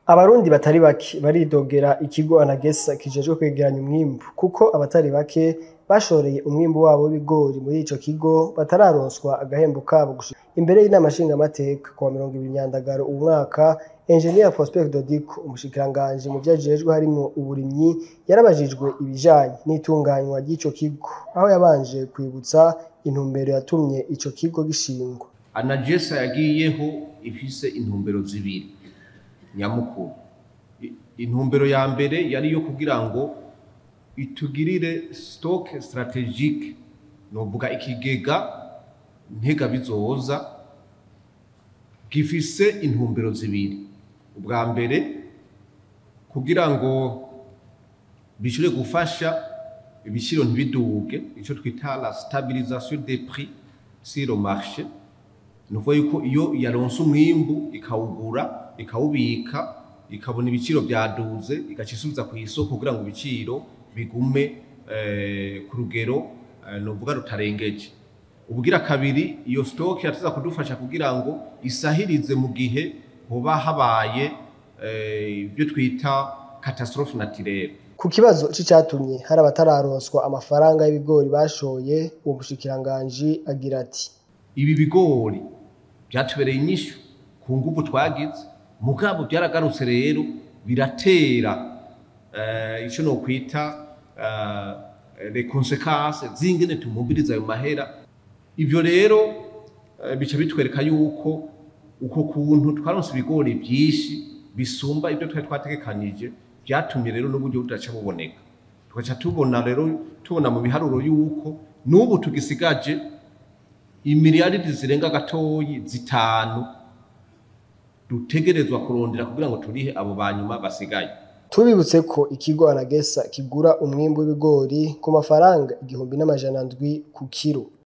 Abarundi batari bake baridogera ikigo Anagesa kijejwe kwegeranya umwimbu kuko abatari bake bashoreye umwimbu wabo w'ibigori muri ico kigo batararonswa agahembo kabo gushika imbere y'inama nshingamateka kuwa mirongo ibiri Nyandagaro uwu mwaka Engineer Prosper Dodico umushikiranganji mu vyo ajejwe harimwo uburimyi yarabajijwe ibijanye n'itunganywa ry'ico kigo aho yabanje kwibutsa intumbero yatumye ico kigo gishingwa anagesa yagiyeho ifise intumbero zibiri nyamukuru I- intumbero ya mbere yari iyo kugira ngo itugirire stock strategique novuga ikigega ntega bizoza gifise intumbero zibiri ubwa mbere kugira ngo bishobore gufasha ibiciro ntibiduge ico twita la stabilisation des prix sur le marché ni ukuvuga yuko iyo yaronse umwimbu ikawugura ikawubika ikabona ibiciro byaduze igaca isubiza ku isoko kugira ngo ibiciro bigume eh, ku rugero eh, novuga rutarengeje ubugira kabiri iyo stock yatuza kudufasha kugira ngo isahirize mu gihe hoba habaye eh, ibyo twita catastrophe naturelle ku kibazo c'icatumye hari abatararonswa amafaranga y'ibigori bashoye uwo mushikiranganji agira ati ibi bigori byatubereye inyishu ku nguvu twagize mugabo byaragarutse rero biratera eh, ico nokwita eh, les conséquences zingene tumubiriza ayo mahera ivyo rero eh, bica bitwereka yuko uko kuntu twaronse ibigori vyinshi bisumba ibyo twari twategekanije vyatumye rero n'uburyo budaca buboneka tugaca tubona rero tubona mu biharuro yuko n'ubu tugisigaje imiliyaridi zirenga gatoyi zitanu dutegerezwa kurondera kugira ngo turihe abo banyuma basigaye tubibutse ko ikigo Anagesa kigura umwimbu w'ibigori ku mafaranga igihumbi n'amajana ndwi ku kiro